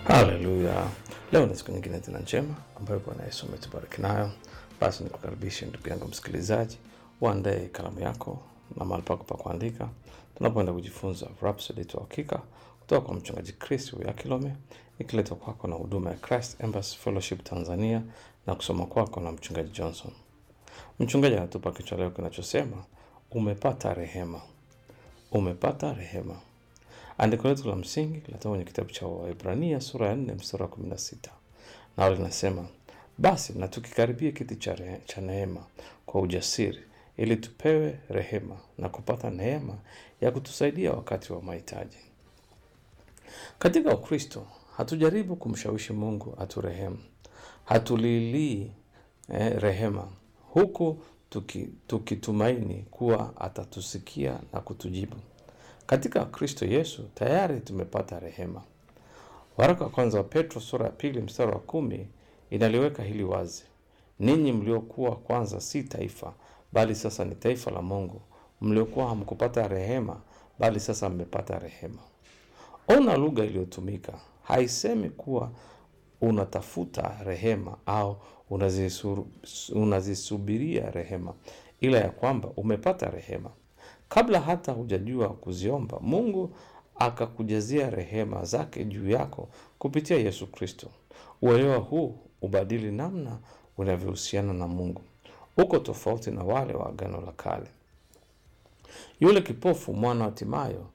Haleluya! Leo ni siku nyingine tena njema ambayo Bwana Yesu ametubariki nayo. Basi nikukaribishe ndugu yangu msikilizaji, uandae kalamu yako na mahali pako pa kuandika, tunapoenda kujifunza Rhapsody ya Uhakika kutoka kwa mchungaji Chris Yakilome, ikiletwa kwako na huduma ya Christ Embassy Fellowship Tanzania na kusoma kwako na mchungaji Johnson. Mchungaji anatupa kichwa leo kinachosema umepata rehema. Umepata rehema. Andiko letu la msingi linatoka kwenye kitabu cha Waebrania sura ya 4 mstari wa 16, nao linasema basi na tukikaribia kiti cha, re- cha neema kwa ujasiri, ili tupewe rehema na kupata neema ya kutusaidia wakati wa mahitaji. Katika Ukristo hatujaribu kumshawishi Mungu aturehemu, hatulilii eh, rehema huku tuki- tukitumaini kuwa atatusikia na kutujibu. Katika Kristo Yesu tayari tumepata rehema. Waraka wa kwanza wa Petro sura ya pili mstari wa kumi inaliweka hili wazi: ninyi mliokuwa kwanza si taifa, bali sasa ni taifa la Mungu, mliokuwa hamkupata rehema, bali sasa mmepata rehema. Ona lugha iliyotumika, haisemi kuwa unatafuta rehema au unazisu- unazisubiria rehema, ila ya kwamba umepata rehema. Kabla hata hujajua kuziomba, Mungu akakujazia rehema zake juu yako kupitia Yesu Kristo. Uelewa huu ubadili namna unavyohusiana na Mungu. Uko tofauti na wale wa Agano la Kale. Yule kipofu mwana wa Timayo